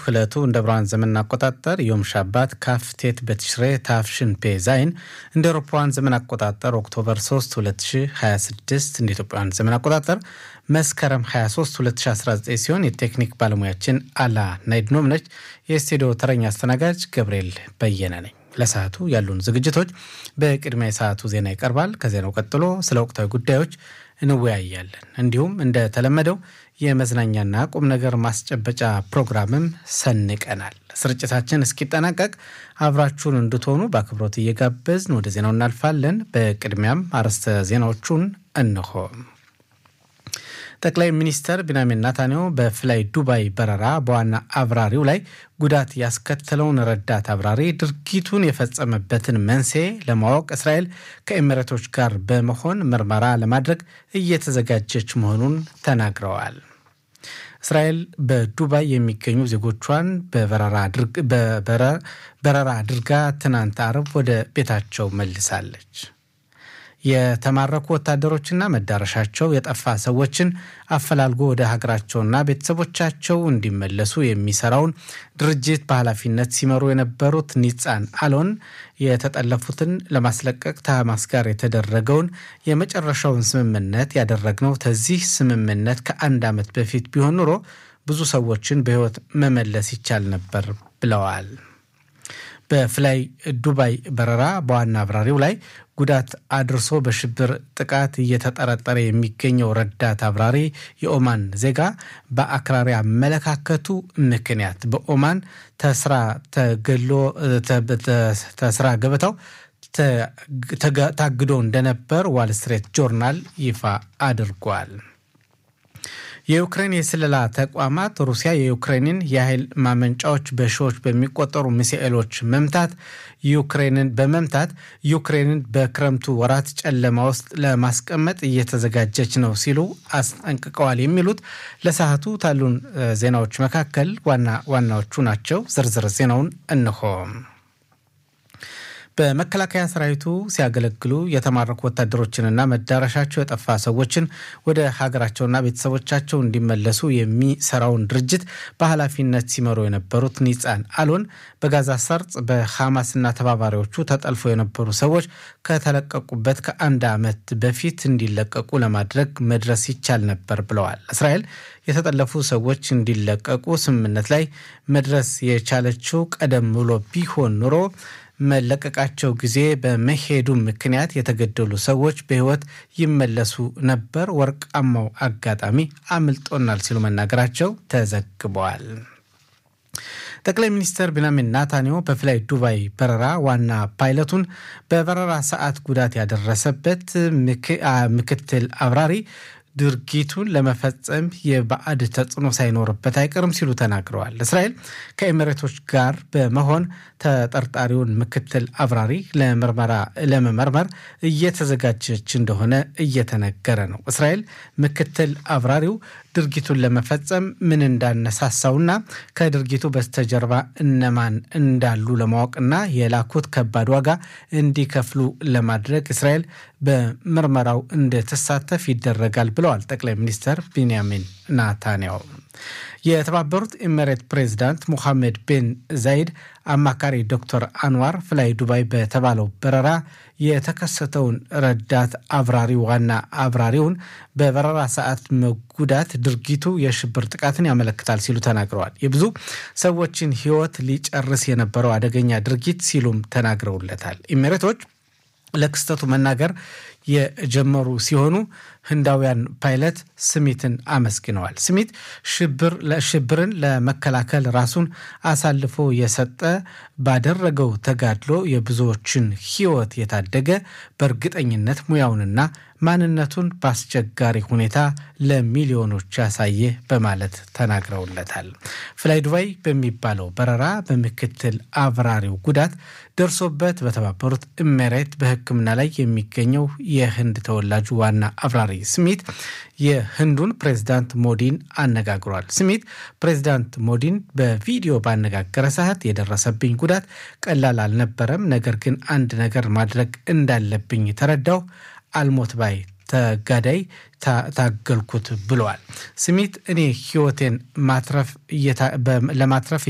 ዕለቱ እንደ ብርሃን ዘመን አቆጣጠር ዮም ሻባት ካፍቴት በትሽሬ ታፍሽን ፔ ዛይን እንደ አውሮፓውያን ዘመን አቆጣጠር ኦክቶበር 3 2026 እንደ ኢትዮጵያውያን ዘመን አቆጣጠር መስከረም 23 2019 ሲሆን የቴክኒክ ባለሙያችን አላ ናይድኖም ነች። የስቱዲዮ ተረኛ አስተናጋጅ ገብርኤል በየነ ነኝ። ለሰዓቱ ያሉን ዝግጅቶች በቅድሚያ የሰዓቱ ዜና ይቀርባል። ከዜናው ቀጥሎ ስለ ወቅታዊ ጉዳዮች እንወያያለን። እንዲሁም እንደተለመደው የመዝናኛና ቁም ነገር ማስጨበጫ ፕሮግራምም ሰንቀናል። ስርጭታችን እስኪጠናቀቅ አብራችሁን እንድትሆኑ በአክብሮት እየጋበዝን ወደ ዜናው እናልፋለን። በቅድሚያም አርዕስተ ዜናዎቹን እንሆ። ጠቅላይ ሚኒስተር ቢንያሚን ናታንያሁ በፍላይ ዱባይ በረራ በዋና አብራሪው ላይ ጉዳት ያስከተለውን ረዳት አብራሪ ድርጊቱን የፈጸመበትን መንስኤ ለማወቅ እስራኤል ከኤሚሬቶች ጋር በመሆን ምርመራ ለማድረግ እየተዘጋጀች መሆኑን ተናግረዋል። እስራኤል በዱባይ የሚገኙ ዜጎቿን በበረራ አድርጋ ትናንት አርብ ወደ ቤታቸው መልሳለች። የተማረኩ ወታደሮችና መዳረሻቸው የጠፋ ሰዎችን አፈላልጎ ወደ ሀገራቸውና ቤተሰቦቻቸው እንዲመለሱ የሚሰራውን ድርጅት በኃላፊነት ሲመሩ የነበሩት ኒጻን አሎን የተጠለፉትን ለማስለቀቅ ከሐማስ ጋር የተደረገውን የመጨረሻውን ስምምነት ያደረግነው ከዚህ ስምምነት ከአንድ ዓመት በፊት ቢሆን ኑሮ ብዙ ሰዎችን በሕይወት መመለስ ይቻል ነበር ብለዋል። በፍላይ ዱባይ በረራ በዋና አብራሪው ላይ ጉዳት አድርሶ በሽብር ጥቃት እየተጠረጠረ የሚገኘው ረዳት አብራሪ የኦማን ዜጋ በአክራሪ አመለካከቱ ምክንያት በኦማን ተስራ ተገሎ ተስራ ገበታው ታግዶ እንደነበር ዋል ስትሬት ጆርናል ይፋ አድርጓል። የዩክሬን የስለላ ተቋማት ሩሲያ የዩክሬንን የኃይል ማመንጫዎች በሺዎች በሚቆጠሩ ሚሳኤሎች መምታት ዩክሬንን በመምታት ዩክሬንን በክረምቱ ወራት ጨለማ ውስጥ ለማስቀመጥ እየተዘጋጀች ነው ሲሉ አስጠንቅቀዋል። የሚሉት ለሰዓቱ ካሉን ዜናዎች መካከል ዋና ዋናዎቹ ናቸው። ዝርዝር ዜናውን እንሆ። በመከላከያ ሰራዊቱ ሲያገለግሉ የተማረኩ ወታደሮችንና መዳረሻቸው የጠፋ ሰዎችን ወደ ሀገራቸውና ቤተሰቦቻቸው እንዲመለሱ የሚሰራውን ድርጅት በኃላፊነት ሲመሩ የነበሩት ኒጻን አሎን በጋዛ ሰርጥ በሐማስና ተባባሪዎቹ ተጠልፎ የነበሩ ሰዎች ከተለቀቁበት ከአንድ ዓመት በፊት እንዲለቀቁ ለማድረግ መድረስ ይቻል ነበር ብለዋል። እስራኤል የተጠለፉ ሰዎች እንዲለቀቁ ስምምነት ላይ መድረስ የቻለችው ቀደም ብሎ ቢሆን ኑሮ መለቀቃቸው ጊዜ በመሄዱ ምክንያት የተገደሉ ሰዎች በሕይወት ይመለሱ ነበር። ወርቃማው አጋጣሚ አምልጦናል ሲሉ መናገራቸው ተዘግበዋል። ጠቅላይ ሚኒስትር ቢንያሚን ናታንያሁ በፍላይ ዱባይ በረራ ዋና ፓይለቱን በበረራ ሰዓት ጉዳት ያደረሰበት ምክትል አብራሪ ድርጊቱን ለመፈጸም የባዕድ ተጽዕኖ ሳይኖርበት አይቀርም ሲሉ ተናግረዋል። እስራኤል ከኤሚሬቶች ጋር በመሆን ተጠርጣሪውን ምክትል አብራሪ ለመመርመር እየተዘጋጀች እንደሆነ እየተነገረ ነው። እስራኤል ምክትል አብራሪው ድርጊቱን ለመፈጸም ምን እንዳነሳሳውና ከድርጊቱ በስተጀርባ እነማን እንዳሉ ለማወቅና የላኩት ከባድ ዋጋ እንዲከፍሉ ለማድረግ እስራኤል በምርመራው እንድትሳተፍ ይደረጋል ብለዋል ጠቅላይ ሚኒስትር ቢንያሚን ናታንያሁ። የተባበሩት ኤሚሬት ፕሬዚዳንት ሙሐመድ ቤን ዛይድ አማካሪ ዶክተር አንዋር ፍላይ ዱባይ በተባለው በረራ የተከሰተውን ረዳት አብራሪ ዋና አብራሪውን በበረራ ሰዓት መጉዳት ድርጊቱ የሽብር ጥቃትን ያመለክታል ሲሉ ተናግረዋል። የብዙ ሰዎችን ሕይወት ሊጨርስ የነበረው አደገኛ ድርጊት ሲሉም ተናግረውለታል። ኤሚሬቶች ለክስተቱ መናገር የጀመሩ ሲሆኑ ህንዳውያን ፓይለት ስሚትን አመስግነዋል። ስሚት ሽብርን ለመከላከል ራሱን አሳልፎ የሰጠ ባደረገው ተጋድሎ የብዙዎችን ሕይወት የታደገ በእርግጠኝነት ሙያውንና ማንነቱን በአስቸጋሪ ሁኔታ ለሚሊዮኖች ያሳየ በማለት ተናግረውለታል። ፍላይ ዱባይ በሚባለው በረራ በምክትል አብራሪው ጉዳት ደርሶበት በተባበሩት ኤሚሬት በሕክምና ላይ የሚገኘው የህንድ ተወላጁ ዋና አብራሪ ስሚት የህንዱን ፕሬዝዳንት ሞዲን አነጋግሯል። ስሚት ፕሬዝዳንት ሞዲን በቪዲዮ ባነጋገረ ሰዓት የደረሰብኝ ጉዳት ቀላል አልነበረም፣ ነገር ግን አንድ ነገር ማድረግ እንዳለብኝ ተረዳው አልሞት ባይ ተጋዳይ ታገልኩት ብለዋል። ስሚት እኔ ህይወቴን ማትረፍ ለማትረፍ